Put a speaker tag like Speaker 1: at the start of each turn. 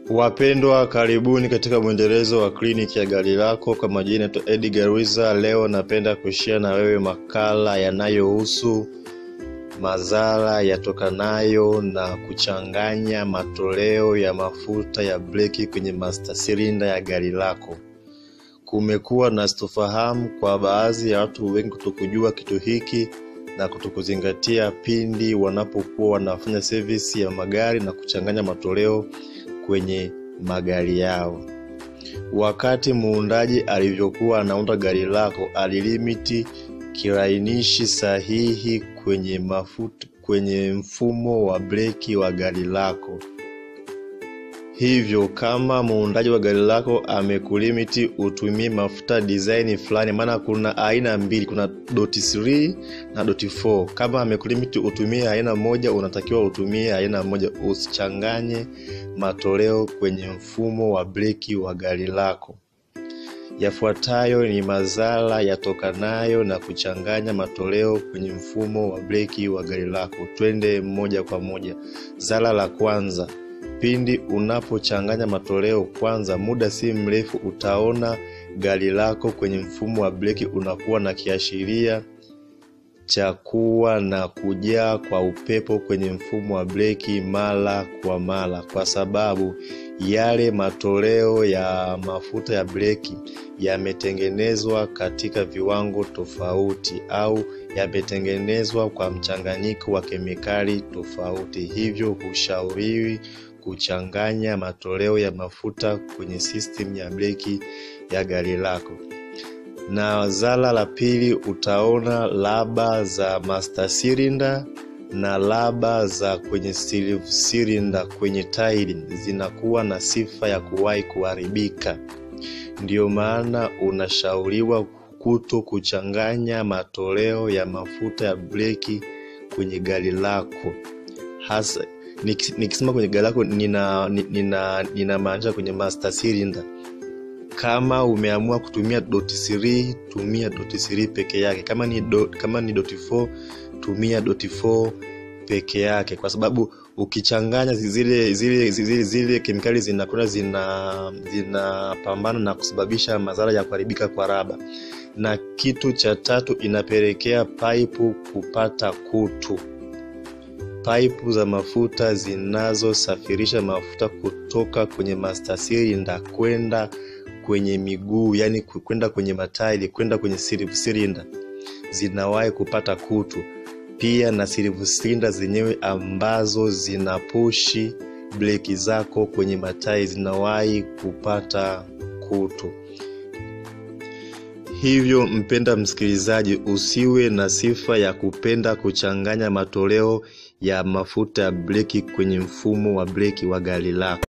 Speaker 1: Wapendwa, karibuni katika mwendelezo wa kliniki ya gari lako. Kwa majina naitwa Edgar Wiza. Leo napenda kushia na wewe makala yanayohusu madhara yatokanayo na kuchanganya matoleo ya mafuta ya breki kwenye master cylinder ya gari lako. Kumekuwa na sitofahamu kwa baadhi ya watu wengi kutokujua kitu hiki na kutokuzingatia pindi wanapokuwa wanafanya service ya magari na kuchanganya matoleo kwenye magari yao. Wakati muundaji alivyokuwa anaunda gari lako, alilimiti kilainishi sahihi kwenye mafuta kwenye mfumo wa breki wa gari lako. Hivyo kama muundaji wa gari lako amekulimiti utumie mafuta design fulani, maana kuna aina mbili, kuna doti 3 na doti 4. Kama amekulimiti utumie aina moja, unatakiwa utumie aina moja, usichanganye matoleo kwenye mfumo wa breki wa gari lako. Yafuatayo ni madhara yatokanayo na kuchanganya matoleo kwenye mfumo wa breki wa gari lako. Twende moja kwa moja. Zara la kwanza, pindi unapochanganya matoleo, kwanza, muda si mrefu utaona gari lako kwenye mfumo wa breki unakuwa na kiashiria cha kuwa na kujaa kwa upepo kwenye mfumo wa breki mara kwa mara, kwa sababu yale matoleo ya mafuta ya breki yametengenezwa katika viwango tofauti au yametengenezwa kwa mchanganyiko wa kemikali tofauti. Hivyo hushauriwi kuchanganya matoleo ya mafuta kwenye system ya breki ya gari lako. Na zara la pili, utaona laba za master cylinder na laba za kwenye silver cylinder kwenye tairi zinakuwa na sifa ya kuwahi kuharibika. Ndiyo maana unashauriwa kuto kuchanganya matoleo ya mafuta ya breki kwenye gari lako. Hasa nikisema kwenye gari lako nina nina ninamaanisha kwenye master cylinder. Kama umeamua kutumia doti 3 tumia doti 3 peke yake. Kama ni do, kama ni doti 4 tumia doti 4 peke yake, kwa sababu ukichanganya zile zile zile, zile kemikali zinakwenda zina zinapambana na kusababisha madhara ya kuharibika kwa raba. Na kitu cha tatu, inapelekea paipu kupata kutu. Paipu za mafuta zinazosafirisha mafuta kutoka kwenye master cylinder kwenda kwenye miguu, yani kwenda kwenye matairi kwenda kwenye silver cylinder zinawahi kupata kutu pia na silver cylinder zenyewe ambazo zinapushi breki zako kwenye matairi zinawahi kupata kutu. Hivyo mpenda msikilizaji, usiwe na sifa ya kupenda kuchanganya matoleo ya mafuta ya breki kwenye mfumo wa breki wa gari lako.